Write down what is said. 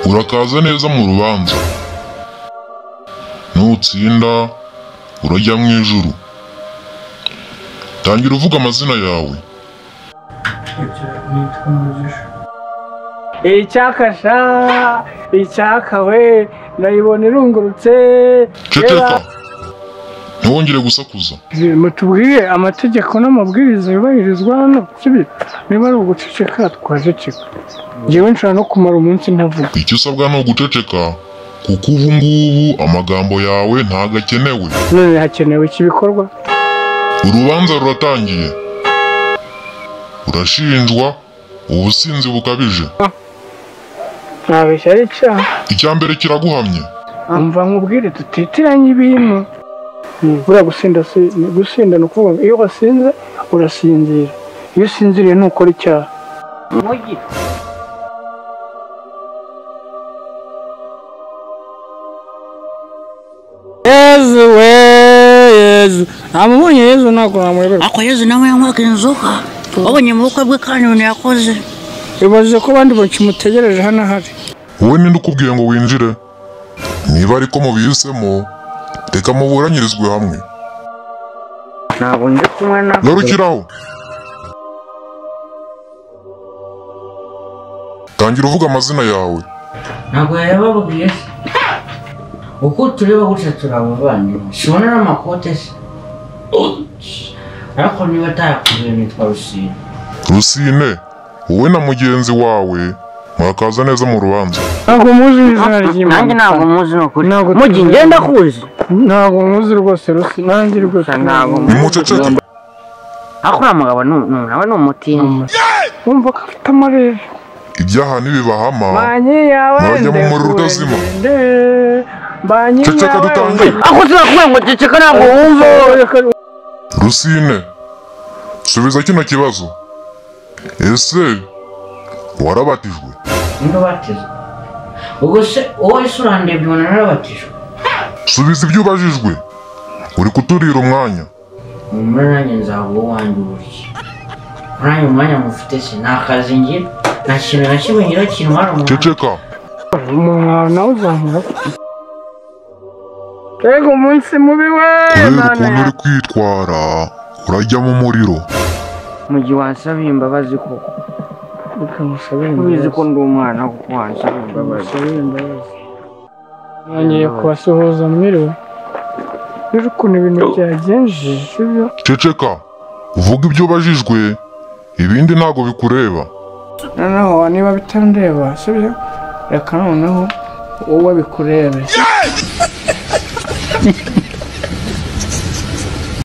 urakaza neza mu rubanza nutsinda urajya mu ijuru tangira uvuga amazina yawe icyakasha icyakawe ndayibona irungurutse ceceka ntiwongere gusakuza Reba, mutubwire amategeko n'amabwiriza yubahirizwa hano sibyo niba ari uguceceka twaceceka ngewe nshobora no kumara umunsi ntavuga icyo usabwa ni uguceceka kuko ubu ngubu amagambo yawe ntago akenewe none hakenewe iki bikorwa urubanza ruratangiye urashinjwa ubusinzi bukabije ntabeshya ari icyaha icya mbere kiraguhamye umva nkubwire tutitiranye ibintu buriya gusinda si gusinda ni ukuvuga ngo iyo wasinze urasinzira iyo usinziriye ntukora icyaha yezu we yezu ntamubonye yezu ntabwo namuyoberwa ako yezu nawe yanywaga inzoka wabonye mu bukwe bwe kandi ibintu yakoze ibaze ko abandi bakimutegereje hano ahari wowe ninde ukubwiye ngo winjire niba ariko mubihisemo reka muburanyirizwe hamwe ntabwo ndi kumwe na garukiraho tangira uvuga amazina yawe ntabwo yababwiye se uko tureba gutya turi abavandimwe sibona n'amakote se ariko niba atayakubiye nitwa rusine rusine wowe na mugenzi wawe mwakaza neza mu rubanza ntabwo muzi izina nanjye ntabwo ry'imana muzi ni ukuri Ntabwo mugi tuzi. ngenda kuzi ntabwo muzi rwose rusi nanjye rwose Ntabwo muzi. nimuceceke ariko uriya mugabo ni- ni- nawe ni umutindi wumva ko afite amarere ibyaha ntibibahama banki yawe Mwajya mu muriro ndende, udazima. ndende, banki Ceceka yawe dutangire. ndende. ako turakubwira ngo ceceka ntabwo wumva rusine subiza kino kibazo ese warabatijwe niba batizwe ubwo se wowe se urandebye ubona narabatijwe subiza ibyo ubajijwe uri kuturira umwanya muri nanjye nzaguha uwanjye uburyo muri nanjye umwanya mufite se nta kazi ngira nta kintu na kimwe ngira kintwara umuntu ceceka umuntu nawe uzamura mbega umunsi mubi we kubera none ukuntu uri kwitwara urajya mu muriro mugi wansabiye imbabazi koko bikamusabira ubizi ko imbabazi. ndi umwana kuko wansabiye imbabazi Bimusabira imbabazi. nongeye kubasuhuza mwiriwe rero ukuntu ibintu byagenze sibyo ceceka uvuga ibyo ubajijwe ibindi ntabwo bikureba noneho niba bitandeba sibyo reka noneho wowe bikurebe